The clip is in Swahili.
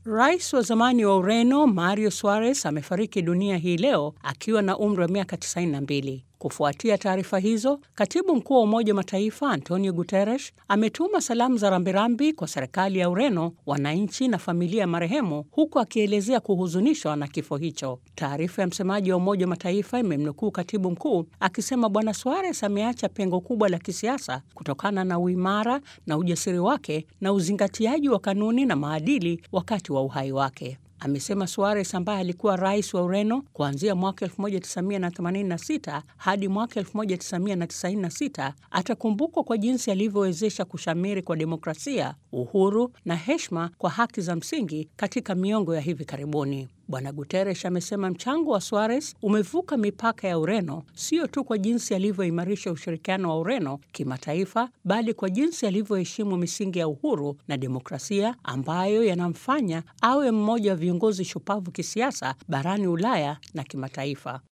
Rais wa zamani wa Ureno Mario Suarez amefariki dunia hii leo akiwa na umri wa miaka 92. Kufuatia taarifa hizo, katibu mkuu wa Umoja wa Mataifa Antonio Guterres ametuma salamu za rambirambi kwa serikali ya Ureno, wananchi na familia ya marehemu, huku akielezea kuhuzunishwa na kifo hicho. Taarifa ya msemaji wa Umoja wa Mataifa imemnukuu katibu mkuu akisema Bwana Suarez ameacha pengo kubwa la kisiasa kutokana na uimara na ujasiri wake na uzingatiaji wa kanuni na maadili wakati wa uhai wake. Amesema Suarez ambaye alikuwa rais wa Ureno kuanzia mwaka 1986 hadi mwaka 1996 atakumbukwa kwa jinsi alivyowezesha kushamiri kwa demokrasia, uhuru na heshima kwa haki za msingi katika miongo ya hivi karibuni. Bwana Guterres amesema mchango wa Suarez umevuka mipaka ya Ureno, sio tu kwa jinsi alivyoimarisha ushirikiano wa Ureno kimataifa, bali kwa jinsi alivyoheshimu misingi ya uhuru na demokrasia ambayo yanamfanya awe mmoja wa viongozi shupavu kisiasa barani Ulaya na kimataifa.